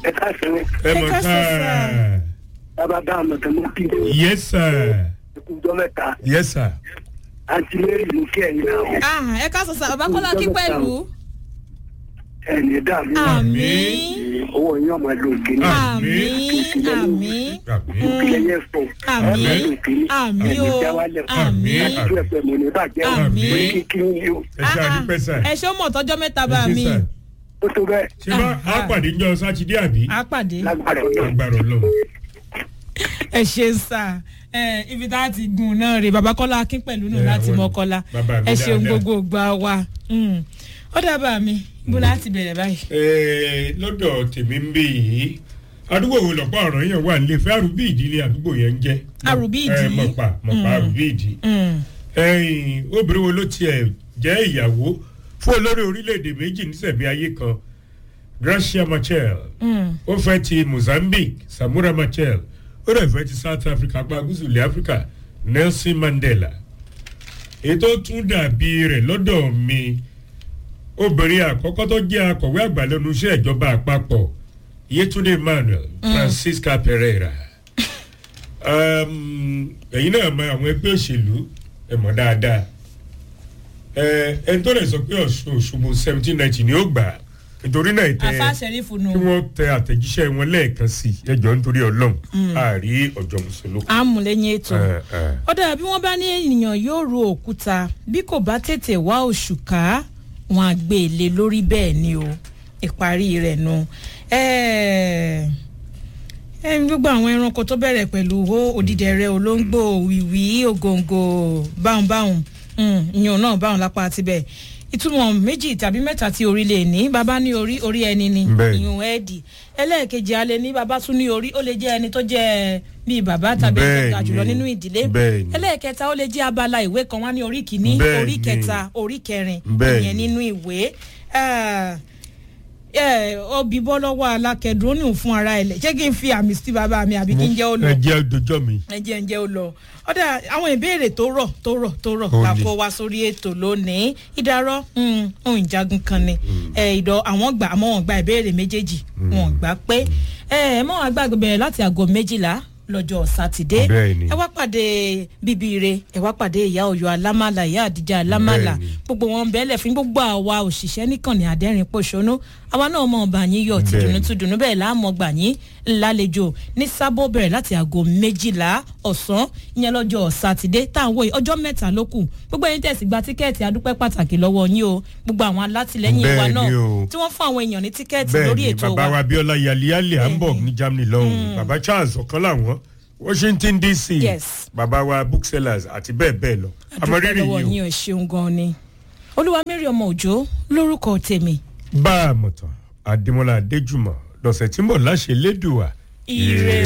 ẹ ká sẹ́wọ́ ẹ Ẹ mọ̀ ká ká sọ sà. bàbá bá àmọ̀ tó mú kí yes sir ìkújọ́ mẹ́ta yes sir àti lẹ́yìn mú kí ẹ̀yin náà Ah, ẹ ká sọ sà bàbá kọ́lá kí pẹ̀lú. ẹ̀ní dààmú àmín owó yín ọmọ ẹ̀ lóògì ní àmín àmín àmín ìpìlẹ̀ yẹn fún àmín àmín o àmín àdúrà ẹ̀pẹ̀ mọ̀ ní bàjẹ́ Àmín. òní kíkí ní o ẹ ṣe àdúpẹ́ sà ẹ ṣé ó mọ̀ tọ́jọ́ mẹ́ta bá ẹ ṣe mi sà ó tó bẹ́ẹ̀ ṣé bá a pàdé ní ọjọ́ sátidé àbí á pàdé. lágbára ọ̀nà agbára ọlọ́run ẹ ṣe sà ẹ ibi tá a ti gùn náà rè bàbá kọ́lá akín pẹ̀lú nù Ẹ, láti àwọn mọ́kọ́lá bàbá mi ẹ ṣeun dáadáa. gbogbo gbà wá Mm. ó dábàá mi bó láti bẹ̀rẹ̀ báyìí. Ẹ, lọ́dọ̀ tèmi ń bí yìí àdúgbò wo lọ́pọ̀ ọ̀rọ̀ yẹn wà nílé fẹ́ àrùbí ìdílé àdúgbò yẹn ń jẹ́ Àrùbí ìdí? Ẹ, mọ̀pá mọ̀pá Mm. àrùbí ìdí Mm. ẹ̀yìn obìnrin wo ló tiẹ̀ jẹ́ ìyàwó fún olórí orílẹ̀-èdè méjì nísẹ̀mí ayé kan Gracia Machel Mm. ó fẹ́ ti Mozambique Samura Machel ó rẹ̀ fẹ́ ti South Africa apá gúúsù ilẹ̀ Africa Nelson Mandela ètò tún dàbí rẹ̀ lọ́dọ̀ mi obìnrin àkọ́kọ́ tó jẹ́ akọ̀wé àgbà lẹ́nu iṣẹ́ ìjọba àpapọ̀ Yetunde Emmanuel Francisca Pereira Um, ẹ̀yin náà mọ àwọn ẹgbẹ́ òṣèlú ẹ̀ mọ̀ dáadáa ẹ̀ ẹni tó lè sọ pé Ọ̀ṣun Òṣogbo seventeen ninety ni ó gbà á. nítorí náà tẹ afa sẹ́rífù nù. kí wọ́n tẹ àtẹ̀jíṣẹ́ wọn lẹ́ẹ̀kan sí i ẹjọ́ nítorí ọlọ́run àárí ọjọ́ mùsùlùmí. àmúlẹ́yìn ètò. Ẹ, ẹ. ó dára bí wọ́n bá ní ènìyàn yóò ro òkúta bí kò bá tètè wá oṣù ká wọn á gbé e lé lórí bẹ́ẹ̀ ni o ìparí rẹ̀ nu. Ẹ́ẹ̀, ẹ gbogbo àwọn ẹranko tó bẹ̀rẹ̀ pẹ̀lú hó òdìdẹrẹ́ olóńgbò wìwì ògòǹgò báhùnbáhùn ìyàn náà báhùn lápá tibẹ̀ ìtumọ̀ méjì tàbí mẹ́ta tí orí lè ní bàbá ní orí orí ẹni ni Bẹ́ẹ̀ni. ìyún ẹ̀ẹ́dì ẹlẹ́ẹ̀kejì alẹ́ ní bàbá tún ní orí ó lè jẹ́ ẹni tó jẹ́ bíi bàbá tàbí ẹni tó ga Bẹ́ẹ̀ni. jùlọ nínú ìdílé Bẹ́ẹ̀ni. ẹlẹ́ẹ̀kẹta ó lè jẹ́ abala ìwé kan wá ní orí kìíní Bẹ́ẹ̀ni. orí kẹta orí kẹrin Bẹ́ẹ̀ni. ìyẹn nínú ìwé Ah, eh, obì bọ́ lọ́wọ́ alákẹ́dùn ó ní òun fún ara ẹ̀ lẹ̀ ṣé kí n fi àmì sí bàbá mi àbí kí n jẹ́ ó lọ ẹ jẹ́ ọjọ́ mi. ẹ jẹ́ ń jẹ́ ó lọ ọ̀dà àwọn ìbéèrè tó rọ̀ tó rọ̀ tó rọ̀ Ó la ní. kó wa sórí ètò lónìí ìdárọ̀ mm, ohun ìjagun kan ni ẹ ìdọ̀ àwọn gbà àmọ́ wọn gba ìbéèrè méjèèjì wọn gbà pé ẹ ẹ mọ́ wọn gbàgbé bẹ̀rẹ̀ láti aago méjìlá lọ́jọ́ sátidé Bẹ́ẹ̀ni. ẹ wá pàdé bíbíire ẹ wá pàdé ìyá Ọ̀yọ́ alámàlà ìyá àdìjà alámàlà Bẹ́ẹ̀ni. gbogbo wọn bẹ́ẹ̀lẹ̀ fún gbogbo àwa òṣìṣẹ́ nìkànnì àdẹ́rìn pòṣónú àwa náà mọ̀ ọba yín yọ̀ tí Bẹ́ẹ̀ni. dùnú tún dùnú bẹ́ẹ̀ láàmú ọgbà yín lálejò ní sábò bẹ̀rẹ̀ láti aago méjìlá ọ̀sán ìyẹn lọ́jọ́ sátidé tá à ń wòye ọjọ́ mẹ́ta ló kù gbogbo ẹ̀yin tẹ̀sí gba tíkẹ́ẹ̀tì adúpẹ́ pàtàkì lọ́wọ́ yín o gbogbo àwọn alátìlẹ́yìn wa Bẹ́ẹ̀ni náà o. tí wọ́n fún àwọn èèyàn ní tíkẹ́ẹ̀tì lórí bẹ́ẹ̀ni ètò bàbá wa wa Abíọ́lá yaliyali Hamburg Bẹ́ẹ̀ni. ní Germany lọ́hùn bàbá Charles ọ̀kan làwọn Washington DC Yes. bàbá wa booksellers àti bẹ́ẹ̀ bẹ́ẹ̀ lọ adúpẹ́ àmọ́rírì lọ́wọ́ yìí yín o ṣeun gan ni olúwa mary ọmọ òjò lórúkọ tèmi o bá a mọ̀tàn Adémọ́lá Adéjùmọ̀ lọ́sẹ̀ tí ń bọ̀ láṣẹ lédùá ire